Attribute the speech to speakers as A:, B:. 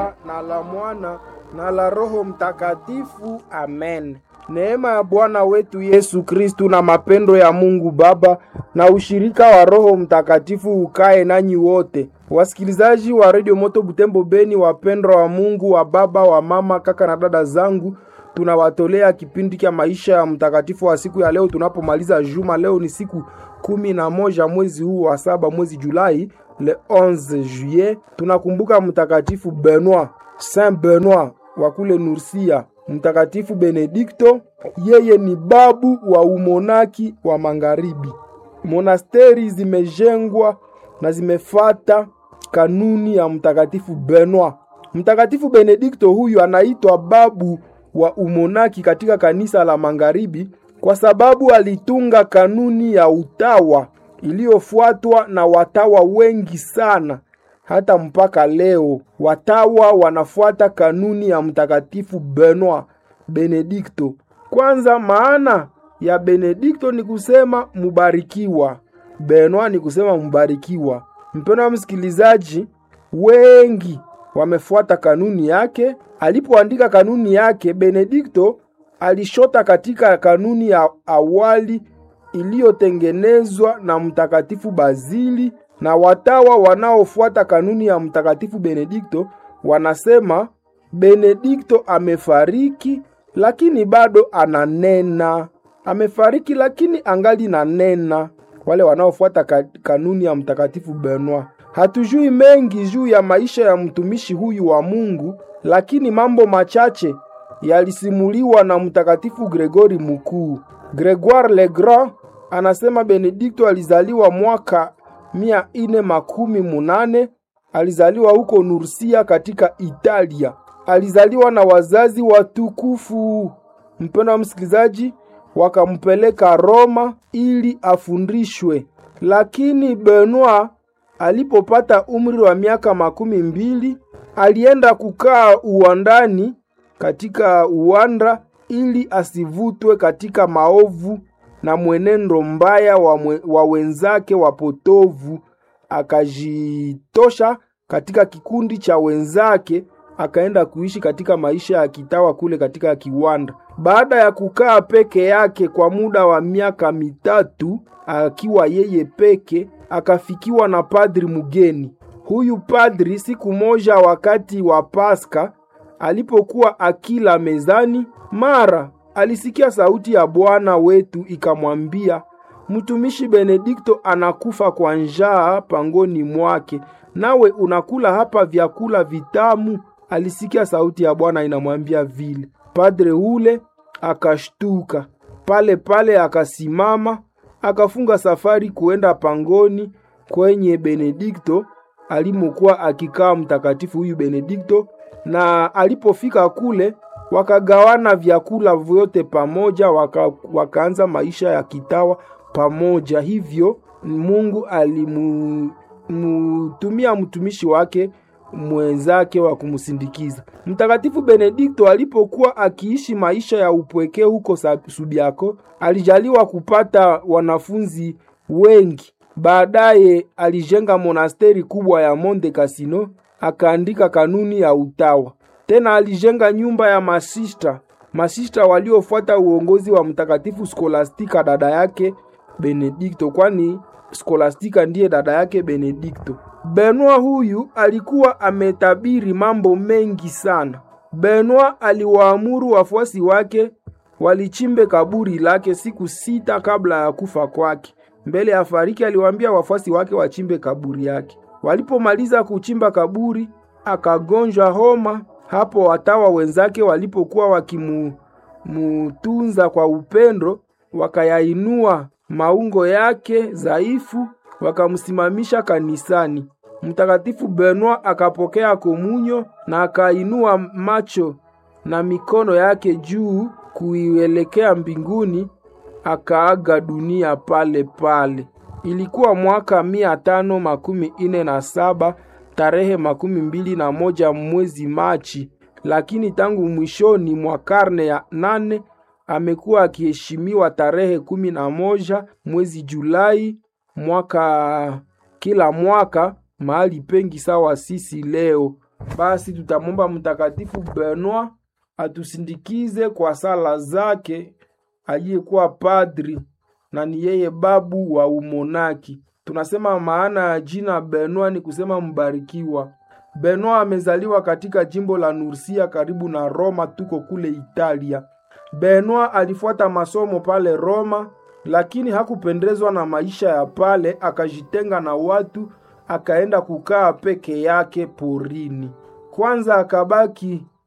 A: Baba na la Mwana na la Roho Mtakatifu. Amen. Neema ya Bwana wetu Yesu Kristu na mapendo ya Mungu Baba na ushirika wa Roho Mtakatifu ukae nanyi wote. Wasikilizaji wa Radio Moto Butembo Beni, wapendwa wa Mungu, wa baba, wa mama, kaka na dada zangu, tunawatolea kipindi cha maisha ya mtakatifu wa siku ya leo tunapomaliza juma. Leo ni siku kumi na moja mwezi huu wa saba, mwezi Julai, le 11 juillet. Tunakumbuka mtakatifu Benoit, Saint Benoit wa kule Nursia, mtakatifu Benedikto, yeye ni babu wa umonaki wa magharibi. Monasteri zimejengwa na zimefata kanuni ya mtakatifu Benoit. Mtakatifu Benedikto huyu anaitwa babu wa umonaki katika kanisa la magharibi kwa sababu alitunga kanuni ya utawa iliyofuatwa na watawa wengi sana. Hata mpaka leo watawa wanafuata kanuni ya mtakatifu Benoit Benedikto. Kwanza, maana ya Benedikto ni kusema mubarikiwa, Benoit ni kusema mubarikiwa. Mpendwa wa msikilizaji, wengi wamefuata kanuni yake. Alipoandika kanuni yake, Benedikto alishota katika kanuni ya awali iliyotengenezwa na mtakatifu Bazili, na watawa wanaofuata kanuni ya mtakatifu Benedikto wanasema Benedikto amefariki, lakini bado ananena. Amefariki lakini angali nanena. Wale wanaofuata ka kanuni ya mtakatifu Benoit. Hatujui mengi juu ya maisha ya mtumishi huyu wa Mungu, lakini mambo machache yalisimuliwa na mtakatifu Gregori Mkuu. Gregoire le Grand anasema Benedikto alizaliwa mwaka mia ine makumi munane. Alizaliwa huko Nursia katika Italia. Alizaliwa na wazazi watukufu. Mpendwa wa msikilizaji, wakampeleka Roma ili afundishwe, lakini Benoit alipopata umri wa miaka makumi mbili alienda kukaa uwandani katika uwanda ili asivutwe katika maovu na mwenendo mbaya wa, mwe, wa wenzake wapotovu. Akajitosha katika kikundi cha wenzake, akaenda kuishi katika maisha ya kitawa kule katika kiwanda. Baada ya kukaa peke yake kwa muda wa miaka mitatu akiwa yeye peke, akafikiwa na padri mgeni. Huyu padri siku moja wakati wa Paska alipokuwa akila mezani, mara alisikia sauti ya Bwana wetu ikamwambia, mtumishi Benedikto anakufa kwa njaa pangoni mwake, nawe unakula hapa vyakula vitamu. Alisikia sauti ya Bwana inamwambia vile. Padre ule akashtuka pale pale, akasimama akafunga safari kuenda pangoni kwenye Benedikto alimokuwa akikaa mtakatifu huyu Benedikto. Na alipofika kule, wakagawana vyakula vyote pamoja, waka, wakaanza maisha ya kitawa pamoja. Hivyo Mungu alimutumia mtumishi wake mwenzake wa kumsindikiza. Mtakatifu Benedikto alipokuwa akiishi maisha ya upweke huko Subiako, alijaliwa kupata wanafunzi wengi. Baadaye alijenga monasteri kubwa ya Monte Cassino, akaandika kanuni ya utawa. Tena alijenga nyumba ya masista, masista waliofuata uongozi wa mtakatifu Skolastika dada yake Benedikto, kwani Skolastika ndiye dada yake Benedikto. Benoit huyu alikuwa ametabiri mambo mengi sana. Benoit aliwaamuru wafuasi wake walichimbe kaburi lake siku sita kabla ya kufa kwake. Mbele ya fariki, aliwaambia wafuasi wake wachimbe kaburi yake. Walipomaliza kuchimba kaburi, akagonjwa homa. Hapo watawa wenzake walipokuwa wakimutunza kwa upendo, wakayainua maungo yake dhaifu, wakamsimamisha kanisani. Mtakatifu Benoit akapokea komunyo na akainua macho na mikono yake juu kuielekea mbinguni, akaaga dunia pale pale. Ilikuwa mwaka mia tano makumi ine na saba tarehe makumi mbili na moja mwezi Machi, lakini tangu mwishoni mwa karne ya nane amekuwa akiheshimiwa tarehe kumi na moja mwezi Julai mwaka kila mwaka mahali pengi sawa sisi leo. basi tutamwomba Mtakatifu Benoit atusindikize kwa sala zake, aliyekuwa padri na ni yeye babu wa umonaki. Tunasema maana ya jina Benoit ni kusema mbarikiwa. Benoit amezaliwa katika jimbo la Nursia karibu na Roma, tuko kule Italia. Benoit alifuata masomo pale Roma, lakini hakupendezwa na maisha ya pale, akajitenga na watu, akaenda kukaa peke yake porini. Kwanza akabaki